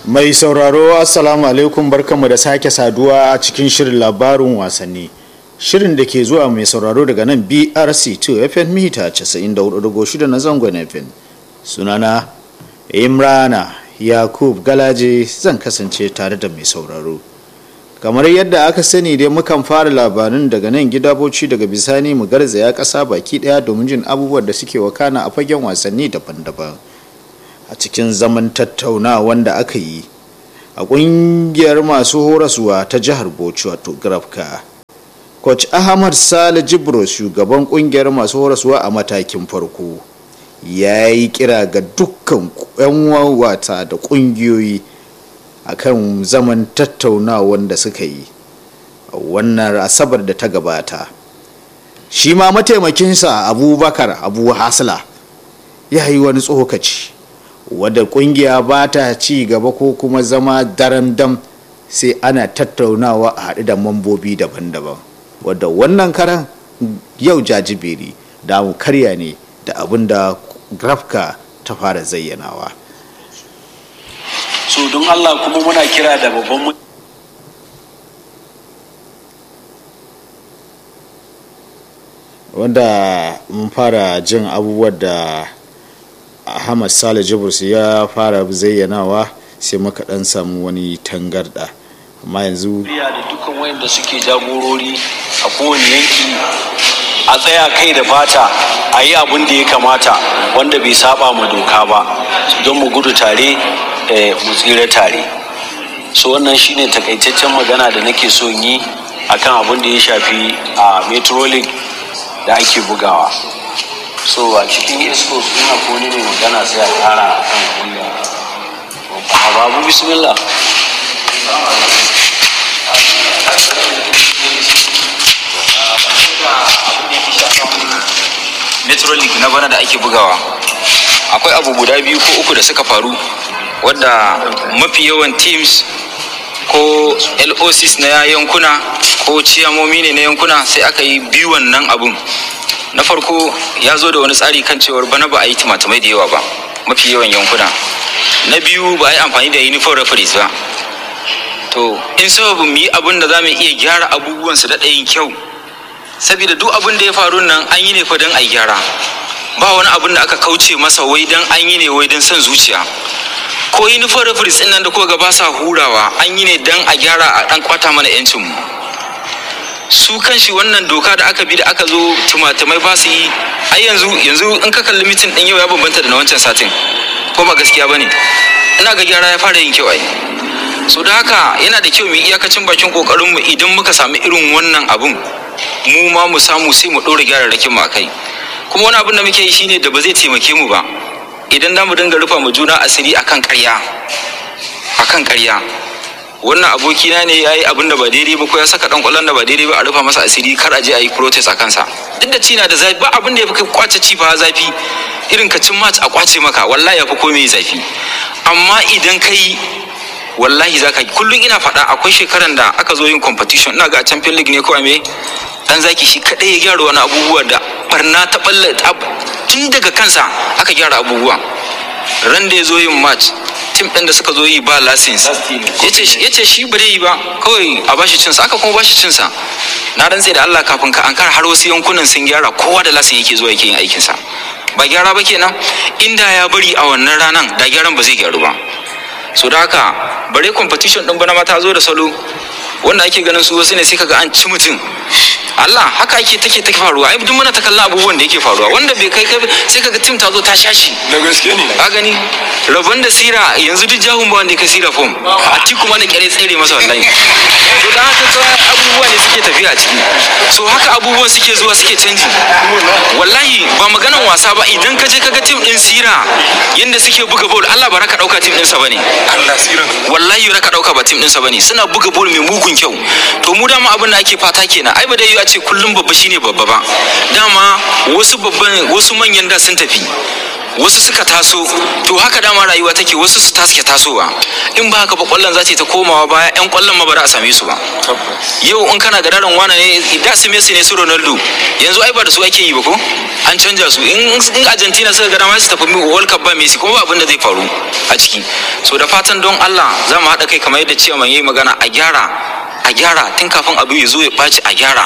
Mai sauraro Assalamu alaikum barkanmu da sake saduwa a cikin shirin labarin wasanni. Shirin da ke zuwa mai sauraro daga nan BRC2 FM mita 94.6 na zangon FM. Sunana Imrana Yakub Galaje zan kasance tare da mai sauraro. Kamar yadda aka sani dai mukan fara labarin daga nan gida bauchi daga bisani mu garzaya ƙasa baki ɗaya domin jin abubuwan da suke wakana a fagen wasanni daban-daban. a cikin zaman tattauna wanda aka yi a kungiyar masu horaswa ta jihar bauchi wato grafka coach ahmad sale jibro shugaban kungiyar masu horaswa a matakin farko ya yi kira ga dukkan 'yan wata da kungiyoyi akan zaman tattauna wanda suka yi a wannan asabar da ta gabata shi ma mataimakinsa abubakar abu hasla ya yi wani tsokaci wadda kungiya ba ta ci gaba ko kuma zama daren dam sai ana tattaunawa a haɗu da mambobi daban-daban wadda wannan karan yau jajibiri da mu karya ne da abin da grafka ta fara zayyanawa so don allah kuma muna kira da babban wanda mun fara jin abubuwan da ahmad sale jibrus ya fara zayyanawa sai muka dan samu wani tangarda amma yanzu da dukkan wayanda suke jagorori a kowane yanki a tsaya kai da fata a yi abin da ya kamata wanda bai saba ma doka ba don mu gudu tare mu tsira tare so wannan shine takaitaccen magana da nake so yi akan abin da ya shafi a metrolink da ake bugawa so a cikin isko suna ko ne mai magana sai a kara a kan kunya babu bismillah metrolink na bana da ake bugawa akwai abu guda biyu ko uku da suka faru wadda mafi yawan teams ko locs na yankuna ko ciyamomi ne na yankuna sai aka yi biyu wannan abun na farko ya zo da wani tsari kan cewar bana ba a yi timatimai da yawa ba mafi yawan yankuna na biyu ba a yi amfani da uniform referees ba to in sababin mu yi abin da za mu iya gyara abubuwan su daɗa yin kyau saboda duk abin da ya faru nan an yi ne fa don a yi gyara ba wani abin da aka kauce masa wai don an yi ne wai don son zuciya ko uniform referees ɗin nan da kuka ga ba sa hurawa an yi ne don a gyara a ɗan kwata mana 'yancin mu su kanshi wannan doka da aka bi da aka zo tumatumai ba su yi ai yanzu yanzu in ka kalli mitin din yau ya bambanta da na wancan satin ko ba gaskiya bane ina ga gyara ya fara yin kyau ai so da haka yana da kyau mu iyakacin bakin kokarin mu idan muka samu irin wannan abun mu ma mu samu sai mu dora gyararrakin mu akai kuma wani abun da muke yi shine da ba zai taimake mu ba idan za mu dinga rufa mu juna asiri akan ƙarya akan ƙarya wannan abokina ne ya yi abin da ba daidai ba ko ya saka dan kwallon da ba daidai ba a rufa masa asiri kar a je a yi protest a kansa duk da cina da zafi ba abin da ya fi kwace ci fa zafi irin ka cin match a kwace maka wallahi ya fi komai zafi amma idan ka yi wallahi za ka kullum ina faɗa akwai shekaran da aka zo yin competition ina ga a champion league ne ko a me dan zaki shi kadai ya gyara wani abubuwa da barna ta balle tun daga kansa aka gyara abubuwa ran da ya zo yin match tim ɗin da suka zo yi ba license ya ce shi bare yi ba kawai a bashi cinsa aka kuma bashi cinsa na rantse da Allah kafin ka ankara har wasu yankunan sun gyara kowa da lasin yake zuwa yake yin aikinsa ba gyara ba kenan inda ya bari a wannan ranan da gyaran ba zai gyaru ba so da haka bare competition ɗin bana mata zo da salo wanda ake ganin su wasu ne sai kaga an ci mutum Allah haka ake take take faruwa ai duk muna ta kallon abubuwan da yake faruwa wanda bai kai kai sai kaga tim ta zo ta shashi da gaske ne ka gani rabon da sira yanzu duk jahun ba wanda ya kai sira fom a ti kuma na kyare tsere masa wallahi to dan haka tsawon abubuwa ne suke tafiya a ciki so haka abubuwan suke zuwa suke canji wallahi ba maganan wasa ba idan ka je kaga tim din sira yanda suke buga ball Allah ba raka dauka tim din sa bane Allah siran wallahi raka dauka ba tim din sa bane suna buga ball mai mugun kyau to mu dama abin da ake fata kenan ai ba dai a ce kullum babba shine babba ba dama wasu babban wasu manyan da sun tafi wasu suka taso to haka dama rayuwa take wasu su taske tasowa in ba haka ba kwallon za ta yi ta komawa baya yan kwallon ma ba za a same su ba yau in kana ga daren wane ne da su Messi ne su Ronaldo yanzu ai ba da su ake yi ba ko an canja su in in Argentina suka ga dama su tafi World Cup ba Messi kuma ba abin da zai faru a ciki so da fatan don Allah za mu haɗa kai kamar yadda ciyaman yayi magana a gyara a gyara tun kafin abu ya zo ya ɓaci a gyara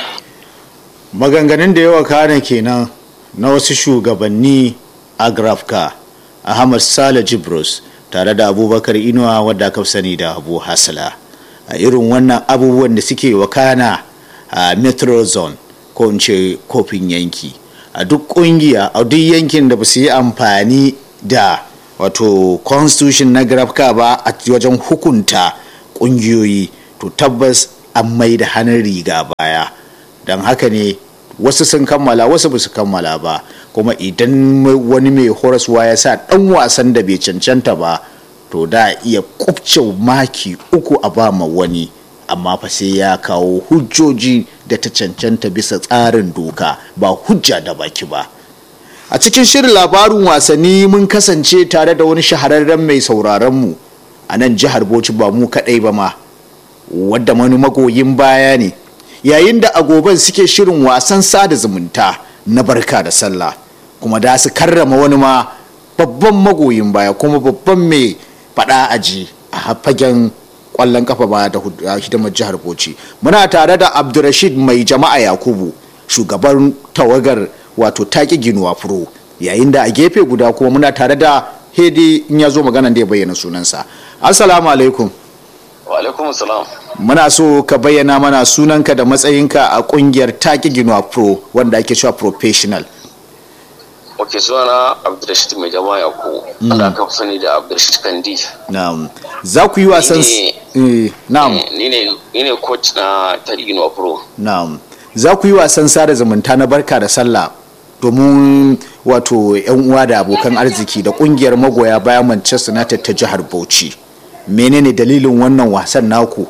maganganun da yawa kana kenan na wasu shugabanni a grafka ahmad sale jibros tare da abubakar inuwa wadda aka fi sani da abu hasala a irin wannan abubuwan da suke wakana a metro zone ko in ce kofin yanki a duk kungiya a duk yankin da ba su yi amfani da wato constitution na grafka ba a wajen hukunta kungiyoyi to tabbas an mai da hannun riga baya don haka ne wasu sun kammala wasu ba su kammala ba kuma idan wani mai horaswa ya sa dan wasan da bai cancanta ba to da iya kubce maki uku a ba ma wani amma fa sai ya kawo hujjoji da ta cancanta bisa tsarin doka ba hujja da baki ba a cikin shirin labarin wasanni mun kasance tare da wani shahararren mai sauraronmu a nan jihar bauchi ba mu kaɗai ba ma wadda wani magoyin baya ne yayin da agoban suke shirin wasan sada zumunta na barka da sallah kuma da su karrama wani ma babban magoyin baya kuma babban mai fada aji a fagen kwallon kafa ba da hidimar jihar bauchi muna tare da abdurrashid mai jama'a yakubu shugaban tawagar wato taki ginuwa furo yayin da a gefe guda kuma muna tare da hedi in ya zo magana da ya bayyana sunansa assalamu alaikum wa alaikum salam muna so ka bayyana mana sunanka da matsayinka a kungiyar taki ginuwa pro wanda ake cewa professional ok sunana abdulrashid mai jama'a yaku wanda aka fi sani da abdulrashid kandi na'am za ku yi wasan Ni eh, na'am ni ne ni ne coach na taki ginuwa pro na'am za ku yi wasan sada zumunta na barka da sallah domin wato yan uwa da abokan arziki da kungiyar magoya bayan manchester united ta jihar bauchi menene dalilin wannan wasan naku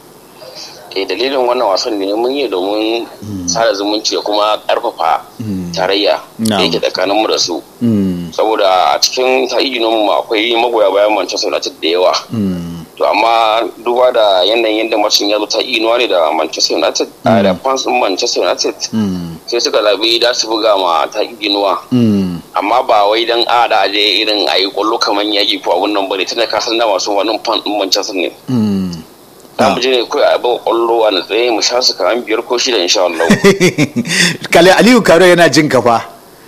eh dalilin wannan wasan ne mun yi domin sada zumunci da kuma karfafa tarayya da Na'am. yake tsakanin mu da su Mm, saboda a cikin ta'ijinan mu akwai magoya bayan Manchester United da yawa mm, to amma duba da yanayin yadda macin ya zo ta inuwa ne da Manchester United a da fans din Manchester United mm, sai suka zabi da su buga ma ta inuwa mm. amma ba wai dan a da aje irin a yi kwallo kamar yaki ko abun nan bane tunda ka san da masu wannan fan din Manchester ne Mm. za mu je ne kawai a buga kwallo a natsaye mu sha su kamar biyar ko shida insha Allah kale aliyu karo yana jin kafa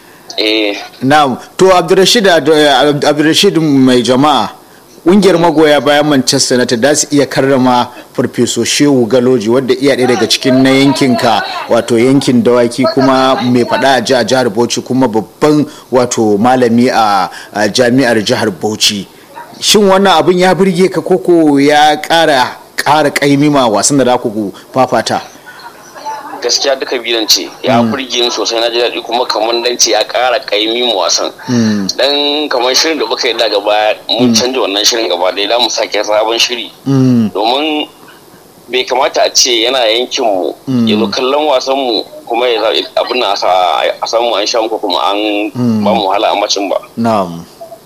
eh na'am to abdurrashid abdurrashid mai jama'a ƙungiyar magoya bayan manchester united da su iya karrama farfeso shehu galoji wadda iya ɗaya daga cikin na yankinka wato yankin dawaki kuma mai faɗa a ji a jihar bauchi kuma babban wato malami a a jami'ar jihar bauchi shin wannan abin ya birge ka koko ya ƙara ƙara ƙaimima wasan da za ku fafata gaskiya duka biyan ce ya burge ni sosai na ji daɗi kuma kamar dan ce ya ƙara ƙaimi mu wasan dan kamar shirin da muka yi daga baya mun canja wannan shirin gaba ɗaya za mu sake sabon shiri Mm, domin bai kamata a ce yana yankin mu ya zo kallon wasan mu kuma ya zaɓi abin nan a sa- a samu an sha muku kuma an ba mu wahala a macin ba na'am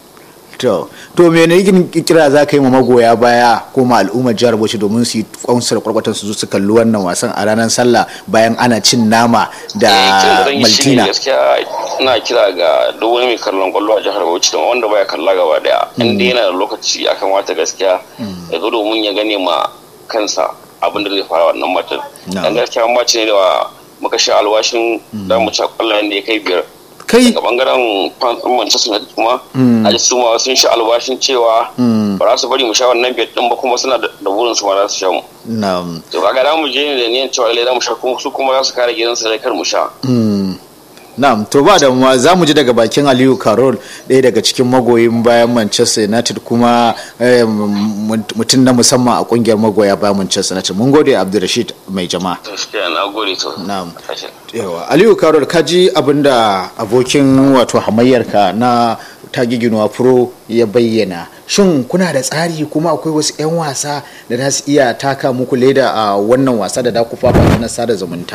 to to me ne yin kira za ka yi ma magoya baya ko ma al'ummar jihar bauchi domin su yi kwansar kwarkwatan su zo su kalli wannan wasan a ranar sallah bayan ana cin nama Eh, kiran da zan yi shi ne maltina gaskiya ina kira ga duk wani mai kallon kwallo a jihar Bauchi da wanda baya kalla gaba daya in dai yana da lokaci ya kamata gaskiya ya zo domin ya gane ma kansa abin da zai fara wannan matan Na'am. dan gaskiya mace ne da muka sha alwashin da mu ci kwallayen da ya kai biyar kai daga bangaren fans din Manchester United kuma a ji su ma sun sha alwashin cewa ba za su bari mu sha wannan biyar din ba kuma suna da da burin su ma za su sha mu na'am to kaga da mu je ne da niyan cewa lallai za mu sha kuma su kuma za su kare gidansu da kar mu sha Mm. Na'am, to ba da ma za mu ji daga bakin Aliyu Karol ɗaya daga cikin magoyin bayan Manchester United kuma eh, m- mutum na musamman a kungiyar magoya bayan Manchester United. Mun gode Abdulrashid mai jama'a. to shi na gode to Na'am. Tashi. Yawa, Aliyu Karol ka ji abin da abokin wato hamayyarka na tagiginuwa pro ya bayyana. Shin kuna da tsari kuma akwai wasu 'yan wasa da za su iya taka muku leda a wannan wasa da da ku fafa na sada zumunta?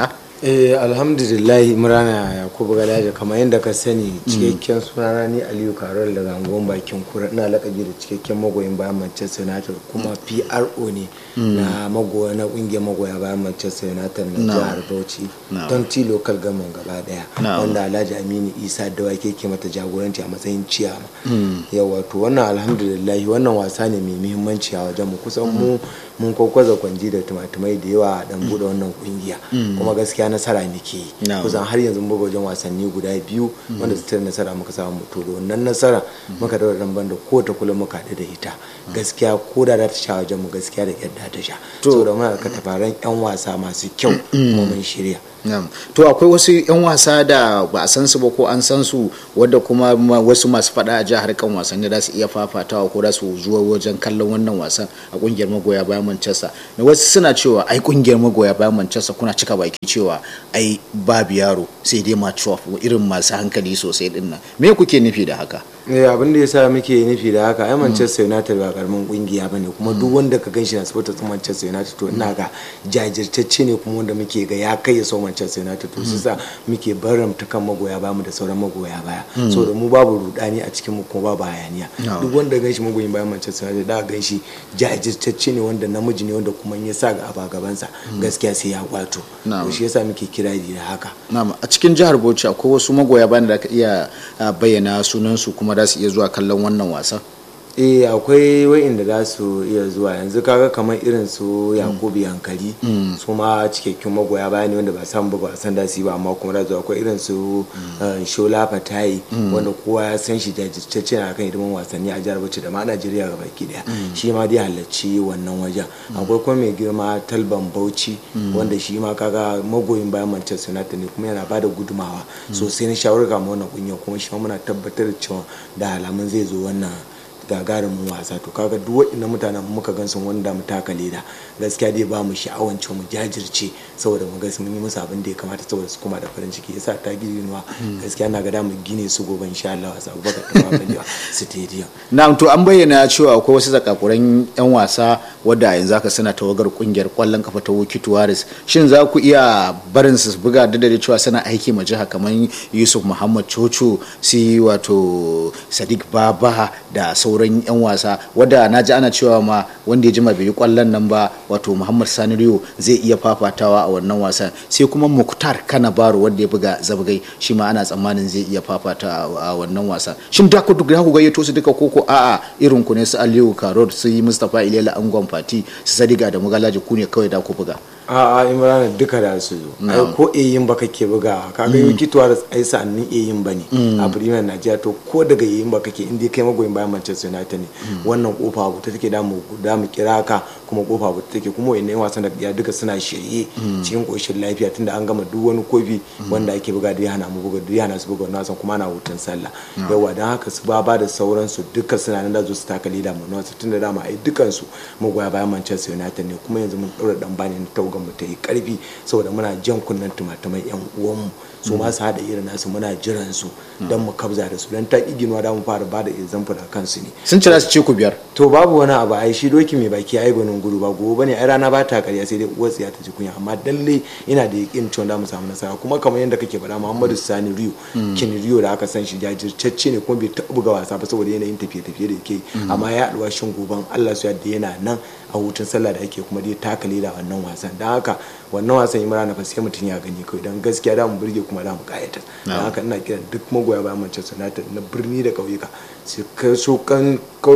eh alhamdulillah imrana yakubu galaja kamar yadda ka sani cikakken sunana ni aliyu karol daga angon bakin kura ina lakabi da cikakken magoyin bayan manchester united kuma pro ne na magoya na kungiyar magoya bayan manchester united na jihar bauchi don ti local gaman gaba daya wanda alhaji aminu isa dawake ke mata jagoranci a matsayin ciyama yawa to wannan alhamdulillah wannan wasa ne mai muhimmanci a wajen mu kusan mu mun kwakwaza kwanji da tumatumai da yawa a dan bude wannan kungiya kuma gaskiya nasara muke yi kusan har yanzu muka wajen wasanni guda biyu wanda su tare nasara muka samu to da wannan nasara muka daura dan banda ko ta kula muka da ita gaskiya ko da ta sha wajen mu gaskiya da yadda ta sha saboda muna da tafaran yan wasa masu kyau kuma mun shirya to akwai wasu 'yan wasa da ba a san su ba ko an san su wadda kuma wasu masu fada a jihar kan wasanni za su iya fafatawa ko za su zuwa wajen kallon wannan wasan a kungiyar magoya bayan manchester da wasu suna cewa ai kungiyar magoya bayan manchester kuna cika baki cewa ai babu yaro sai dai mature irin masu hankali sosai din nan me kuke nufi da haka eh abin da yasa muke nufi da haka ai Manchester United ba karamin kungiya bane kuma duk wanda ka ganshi na supporter din Manchester United to ina ga jajirtacce ne kuma wanda muke ga ya kai ya so Manchester United to su sa muke baramta kan magoya baya mu da sauran magoya baya saboda mu babu rudani a cikin mu kuma babu hayaniya duk wanda ganshi magoyin bayan Manchester United da ganshi jajirtacce ne wanda namiji ne wanda kuma ya sa ga aba gabansa gaskiya sai ya kwato to shi yasa muke kirari da haka na'am a cikin jihar Bauchi akwai wasu magoya bayan da ka iya bayyana sunan su kuma za su iya zuwa kallon wannan wasan eh akwai wa'inda za su iya zuwa yanzu kaga kamar irin su yakubu yankari su ma cikakkun magoya baya ne wanda ba samu buga wasan da su ba amma kuma da akwai irin su shola fatayi wanda kowa ya san shi jajirtacce na kan hidiman wasanni a jihar bauchi da ma najeriya ga baki daya shi ma dai halarci wannan wajen akwai kuma mai girma talban bauchi wanda shi ma kaga magoyin bayan manchester united ne kuma yana bada gudumawa sosai na shawarar ga wannan kungiyar kuma shi ma muna tabbatar da cewa da alamun zai zo wannan gagarumin wasa to kaga duk waɗannan mutanen muka gan sun wanda mu taka leda gaskiya dai ba mu sha'awan cewa mu jajirce saboda mu ga mun yi musu abin da ya kamata saboda su kuma da farin ciki yasa ta gidinuwa gaskiya na ga da mu gine su gobe insha Allah wasa Abubakar ta Balewa stadium na'am to an bayyana cewa akwai wasu zakakuran yan wasa wadda yanzu haka suna tawagar kungiyar kwallon kafa ta Wuki Tuwaris shin za ku iya barin su buga da da cewa suna aiki ma jiha kamar Yusuf Muhammad Chocho sai wato Sadiq Baba da sauran 'yan wasa wadda na ji ana cewa ma wanda ya jima bai yi kwallon nan ba wato muhammad sani riyo zai iya fafatawa a wannan wasan sai kuma muktar kana baro wanda ya buga zabgai shi ma ana tsammanin zai iya fafata a wannan wasan shin da ku ku gayyato su duka koko a'a irin ku ne su aliyu karot su yi mustapha ilela angon fati su sadiga da mugalaji ku ne kawai da ku buga a'a imrana duka da su zo ai ko eyin ba kake buga kaga yi kituwa da ai sa'annin eyin ba ne a premier najeriya to ko daga eyin ba kake inda kai magoyin bayan manchester united ne wannan kofa abu ta take da mu da mu kira ka kuma kofa abu take kuma wayannan wasan da ya duka suna shirye cikin koshin lafiya tunda an gama duk wani kofi wanda ake buga da ya hana mu buga da ya hana su buga wannan wasan kuma ana hutun sallah yawa dan haka su ba ba da sauransu duka suna nan da zo su taka leda mu wasu tunda dama ai dukan su magoya bayan manchester united ne kuma yanzu mun daura dan bani na tauga mu ta yi karfi saboda muna jan kunnen tumatumai yan uwanmu su ma su haɗa irin nasu muna jiran su don mu kabza da su don ta ƙi ginuwa da mu fara ba da example a kansu ne sun cira su ce ku biyar to babu wani abu ai shi doki mai baki ai gwanin gudu ba gobe bane ai rana ba ta karya sai dai uwar tsiya ta ji kunya amma dalle ina da yakin cewa da mu samu nasara kuma kamar yadda kake faɗa Muhammadu Sani Rio kin Rio da aka san shi jajirtacce ne kuma bai taɓa buga wasa ba saboda yanayin tafiye-tafiye da yake amma ya haɗuwa shin goban Allah su yadda yana nan a hutun sallah da ake kuma dai taka leda wannan wasan don haka wannan wasan yi mara na sai mutum ya gani kawai don gaskiya da mu burge kuma da mu kayata don haka ina kiran duk magoya bayan Manchester United na birni da ƙauyuka su so kan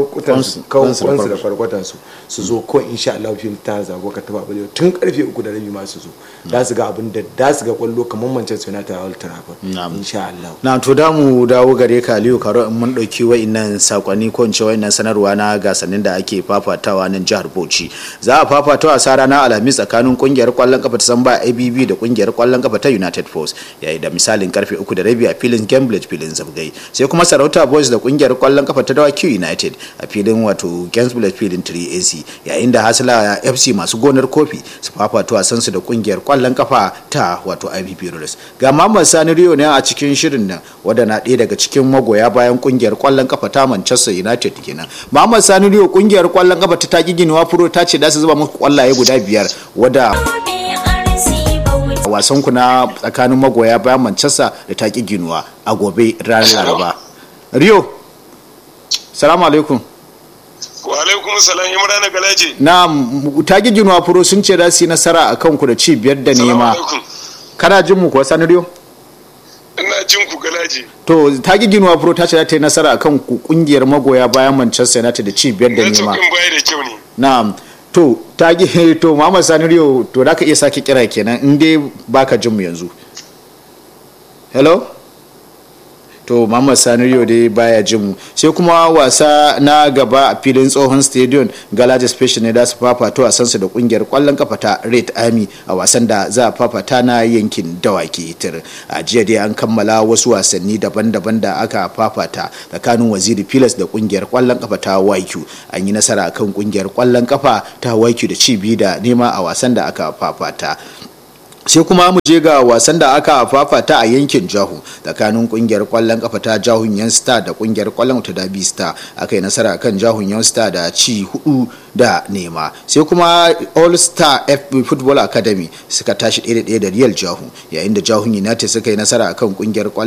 kwansu da kwarkwatansu su zo ko insha Allah fi ta zago ka taba balewa tun karfe uku da rabi ma su zo da su ga abin da da su ga kwallo kamar Manchester United a Old Trafford insha Allah na to da mu dawo gare ka Aliyu Karo in mun dauki wa'annan sakonni ko in ce wa'annan sanarwa na gasannin da ake fafatawa nan jihar Bauchi za a fafata wasa ranar Alhamis tsakanin kungiyar kwallon kafa ta Samba ABB da kungiyar kwallon kafa ta United Force yayin da misalin karfe uku da rabi a filin Cambridge filin Zabgai sai kuma Sarauta Boys da kungiyar kwallon kafa ta Dawaki United a filin wato Cambridge filin 3AC yayin da Hasla FC masu gonar kofi su fafata wasan su da kungiyar kwallon kafa ta wato IBB Rollers ga Muhammad Sani Rio ne a cikin shirin nan wanda na ɗaya daga cikin magoya bayan kungiyar kwallon kafa ta Manchester United kenan Muhammad Sani Rio kungiyar kwallon kafa ta taki ginuwa furo ta ce da su zuba muku kwallaye guda biyar wadda wasan ku na tsakanin magoya bayan manchester da taki ginuwa a gobe ranar laraba rio salamu alaikum wa alaikum salam imran galaje na taki ginuwa furo sun ce za su yi nasara a kanku da ci biyar da nema kana jin mu kuwa sani rio ina jin ku galaje to taki ginuwa furo ta ce za ta yi nasara a kan kungiyar magoya bayan manchester united da ci biyar da nema network baya da kyau ne na'am to ta gi to Muhammad Sani Rio to da ka iya sake kira kenan in dai baka jin mu yanzu hello to Muhammad Sani Rio dai baya jin mu sai kuma wasa na gaba a filin tsohon stadium Galaxy Special ne da su fafato a sansu da kungiyar kwallon kafa ta Red Army a wasan da za a fafata na yankin dawaki tir a jiya dai an kammala wasu wasanni daban-daban da aka fafata tsakanin waziri Pilas da kungiyar kwallon kafa ta YQ an yi nasara kan kungiyar kwallon kafa ta YQ da ci biyu da nema a wasan da aka fafata sai kuma mu je ga wasan da aka fafata a yankin jahu tsakanin kungiyar kwallon kafa ta jahun yan star da kungiyar kwallon ta dabi star aka yi nasara kan jahun yan star da ci hudu da nema sai kuma all star fb football academy suka tashi ɗaya da ɗaya da real jahu yayin da jahun united suka yi nasara kan kungiyar